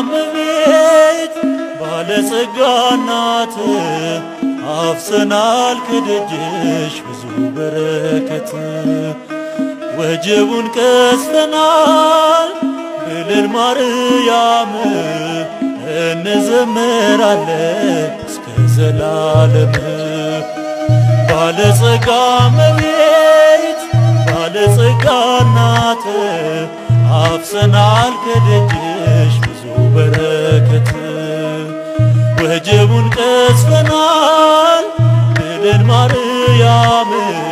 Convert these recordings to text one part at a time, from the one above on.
እመቤት ባለጸጋ ናት አፍሰናል ከደጅሽ ብዙ በረከት ወጀቡን ቀስፈናል ብለን ማርያም እንዘምራለን እስከ ዘላለም ባለጸጋ እመቤት ባለጸጋ ናት አፍሰናል ከደጅሽ ብዙ በረከት ወጀቡን ቀስፈናል ብለን ማርያም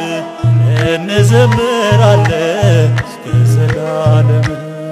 እንዘምራለን እስከ ዘላለም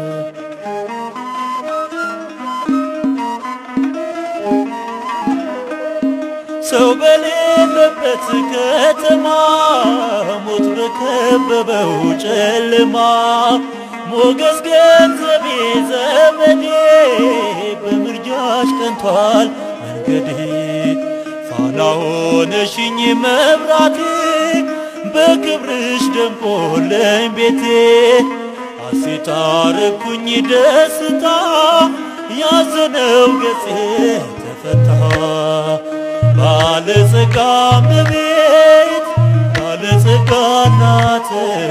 ሰው በሌለበት ከተማ ሞት በከበበው ጨለማ ሞገስ ገንዘቤ ዘመዴ በምርጃሽ ቀንቷል መንገዴ ፋና ሆነሽኝ መብራቴ በክብርሽ ደምቆለኝ ቤቴ ሐሴት አረኩኝ ደስታ ያዘነው ገጼ ተፈታ ባለጸጋ እመቤት ባለጸጋ ናት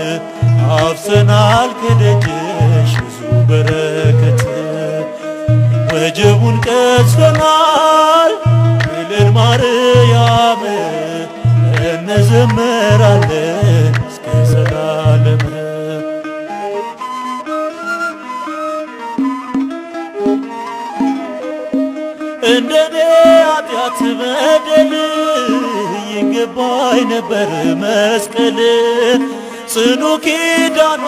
አፍሰናል ከደጅሽ ብዙ በረከት ወጀቡን ቀስፈናል ብለን ማርያም እንዘምራለን እስከ ዘላለም እንደኔ ኃጢአት በደል ይገባኝ ነበር መስቀል ጽኑ ኪዳኗ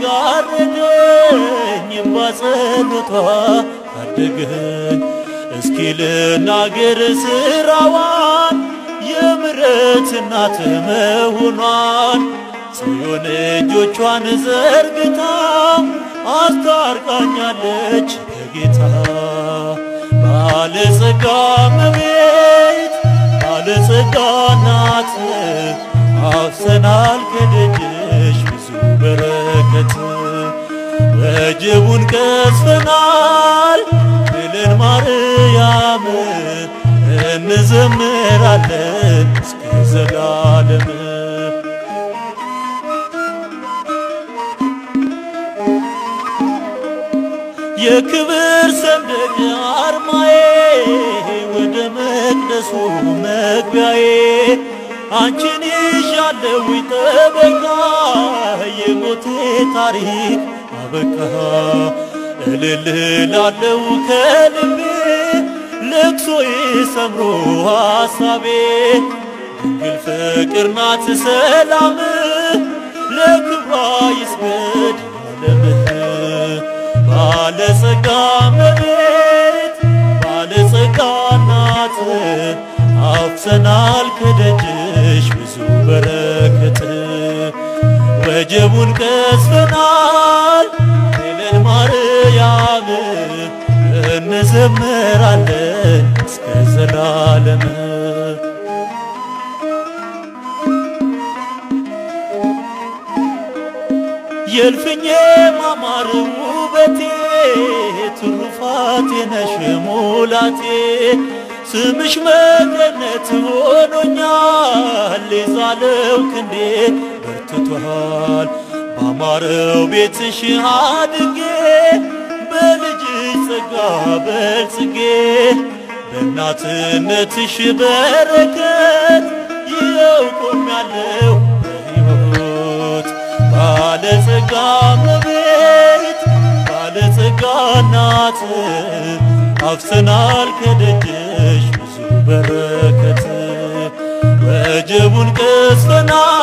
ጋረደኝ ባጸሎቷ ታደገኝ እስኪ ልናገር ስራዋን የምሕረት እናት መሆኗን ጽዮን እጆቿን ዘርግታ አስታርቃኛለች ከጌታ ባለጸጋ እመቤት ባለጸጋ ናት አፍሰናል ከደጅሽ ብዙ በረከት ወጀቡን ቀስፈናል ብለን ማርያም እንዘምራለን እስከ ዘላለም የክብር ሰንደቅ አርማዬ ወደ መቅደሱ መግቢያዬ አንቺን ይዣለው ጠበቃ የሞቴ ታሪክ አበቃ እልል ላለው ከልቤ ለቅሶዬ ሰምሮ ሐሳቤ ድንግል ፍቅር ናት ሰላም ለክብሯ ይስገድ ዓለምህ ባለጸጋ እመቤት ባለጸጋ ናት አፍሰናል ከደጅሽ ብዙ በረከት ወጀቡን ቀስፈናል ብለን ማርያም እንዘምራለን እስከ ዘላለም የእልፍኜ ማማር ውበቴ ትሩፋቴ ነሽ ሙላቴ ስምሽ መገነት ሆኖኛል የዛለው ክንዴ በርትቷል ባማረው ቤትሽ አድጌ በልጅሽ ጸጋ በልጽጌ በእናትነትሽ በረከት ይኸው ቆሜያለሁ በሕይወት ባለጸጋ እመቤት ባለጸጋ ናት አፍሰናል ከደጅሽ ብዙ በረከት ወጀቡን ቀስፈናል